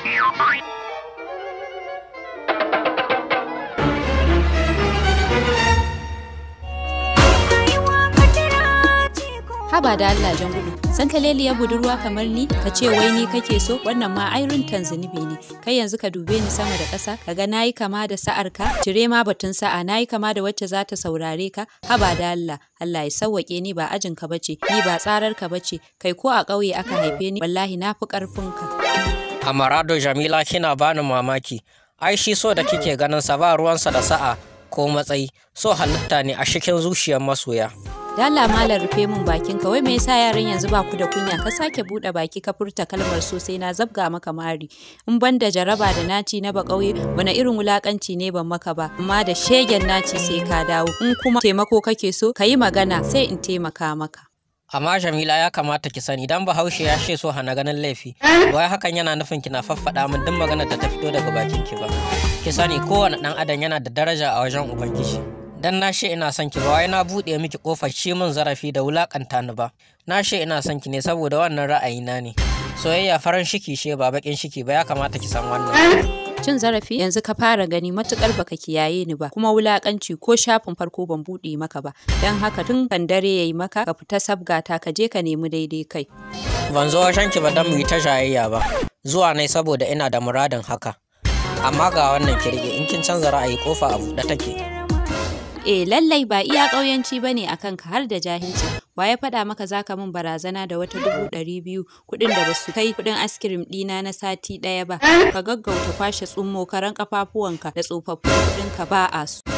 Haba da Allah jan gudu, san ka ya budurwa kamar ni, ka ce wai ni kake so, wannan ma airin zunubi ne. Kai yanzu ka dube ni sama da ƙasa, ka ga nayi kama da sa'ar ka, cire ma batun sa'a, nayi kama da wacce za ta saurare ka, haba da Allah, Allah ya sawwake ni ba ajin ka bace, ni ba tsarar ka bace, kai ko a ƙauye aka haife ni, wallahi na fi ƙarfin ka. Amarado Jamila kina bani mamaki, ai shi so da kike ganin sa ba ruwansa da sa'a ko matsayi, so halitta ne a cikin zuciyar masoya. Dala malam rufe min bakin ka wai me yasa yaran yanzu ba ku da kunya ka sake bude baki ka furta kalmar so sai na zabga maka mari in ban da jaraba da naci na ba kauye wani irin wulakanci ne ban maka ba amma da shegen naci sai ka dawo in kuma taimako kake so ka yi magana sai in taimaka maka Amma Jamila ya kamata ki sani dan Bahaushe ya ce so hana ganin laifi. Wai hakan yana nufin kina faffaɗa min duk maganar da ta fito daga bakin ki ba. Ki sani kowane ɗan adam yana da daraja a wajen Ubangiji. dan na she ina son ki ba wai na buɗe miki kofar shi min zarafi da wulakanta ni ba na she ina son ki ne saboda wannan ra'ayina ne soyayya farin shiki she ba bakin shiki ba ya kamata ki san wannan cin zarafi yanzu ka fara gani matukar baka kiyaye ni ba kuma wulakanci ko shafin farko ban buɗe maka ba dan haka tun kan dare yayi maka ka fita sabgata ka je ka nemi daidai kai ban zo wajen ki ba dan mu yi ta jayayya ba zuwa ne saboda ina da muradin haka amma ga wannan kirge in kin canza ra'ayi kofa a buɗe take eh lallai ba iya ƙauyanci ba ne a kanka har da jahilci wa ya faɗa maka za ka min barazana da wata dubu ɗari biyu kuɗin da basu kai kuɗin askirim ɗina na sati ɗaya ba ka gaggauta kwashe tsummo karan ƙafafuwanka da tsofaffin kuɗinka ba a su.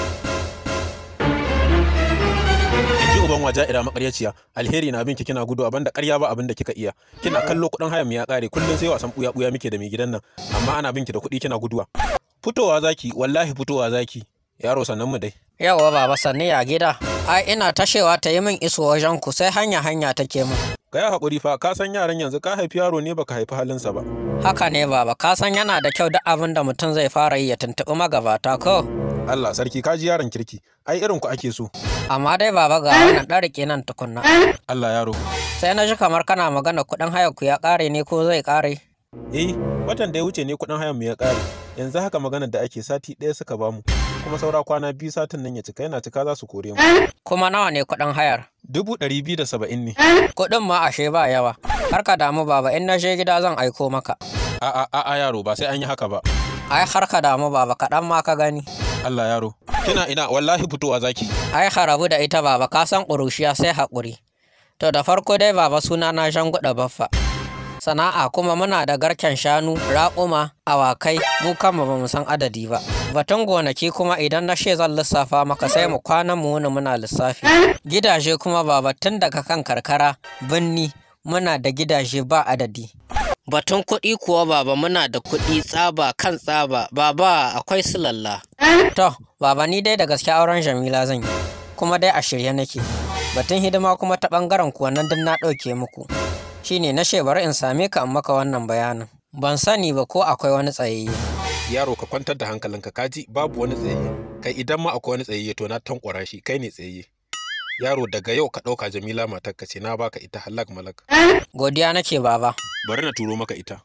ji uban waja ira makaryaciya alheri na binki kina gudu abinda ƙarya ba abinda kika iya kina kallo kuɗin hayan ya ƙare kullum sai wasan buya buya muke da mai gidan nan amma ana binki da kuɗi kina guduwa fitowa zaki wallahi fitowa zaki yaro sannan mu dai yawa baba sanni ya gida ai ina tashewa ta yi min iso wajen ku sai hanya hanya take min ka yi haƙuri fa ka san yaran yanzu ka haifi yaro ne baka haifi halinsa ba haka ne baba ka san yana da kyau duk abin da mutum zai fara yi ya tuntuɓi magabata ko Allah sarki ka ji yaron kirki ai irin ku ake so amma dai baba ga wannan ɗan rike nan tukunna Allah yaro sai na ji kamar kana magana kuɗin hayar ku ya ƙare ne ko zai ƙare eh watan da ya wuce ne kuɗin hayan mu ya ƙare yanzu haka maganar da ake sati ɗaya suka bamu kuma saura kwana biyu satin nan ya cika yana cika za su kore mu kuma nawa ne kuɗin hayar dubu ɗari biyu da saba'in ne kuɗin ma ashe ba yawa har ka damu baba in na je gida zan aiko maka a a a yaro ba sai an yi haka ba ai har ka damu baba kaɗan ma ka gani Allah yaro kina ina wallahi fitowa zaki ai harabu da ita baba ka san ƙurushiya sai haƙuri to da farko dai baba suna na shanguɗa baffa sana'a kuma muna da garken shanu raƙuma awakai mu kanmu ba mu san adadi ba batun gonaki kuma idan na she zan lissafa maka sai mu kwana mu wuni muna lissafi gidaje kuma ba batun daga kan karkara binni muna da gidaje ba adadi batun kuɗi kuwa baba muna da kuɗi tsaba kan tsaba baba akwai su lalla to baba ni dai da gaske auren jamila zan yi kuma dai a shirye nake batun hidima kuma ta ɓangaren kuwa nan duk na ɗauke muku shine na bari in same ka in maka wannan bayanin ban sani ba ko akwai wani tsayayye yaro ka kwantar da hankalinka kaji babu wani tsayayye kai idan ma akwai wani tsayayye to na tankwara shi kai ne tsayayye yaro daga yau ka ɗauka jamila matarka ce na baka ita halak malak godiya nake baba bari na turo maka ita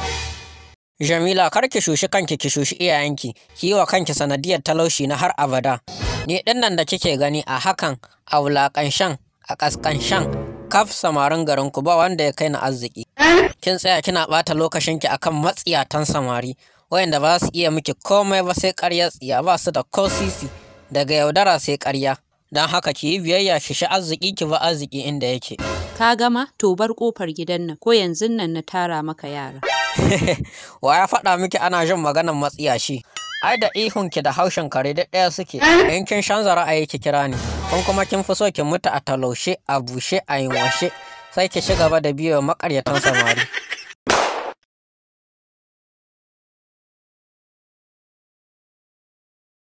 jamila kar ki shushi kanki ki shushi iyayenki ki yi wa kanki sanadiyar talaushi na har abada ni ɗin nan da kike gani a hakan a wulaƙanshan a ƙasƙanshan kaf samarin garin ku ba wanda ya kai na arziki kin tsaya kina ɓata lokacinki akan matsiyatan samari wayanda ba su iya miki komai ba sai ƙarya tsiya ba su da ko sisi daga yaudara sai ƙarya don haka ki yi biyayya ki shi arziki ki ba arziki inda yake Ka gama to bar kofar gidan nan ko yanzu nan na tara maka yara. wa ya faɗa miki ana jin maganar matsiyashi ai da ihunki da haushin kare duk ɗaya suke in kin canza ra'ayi ki kira ni kun kuma kin fi so ki mutu a talaushe a bushe a yinwashe sai ki ci gaba da biyo makaryatan samari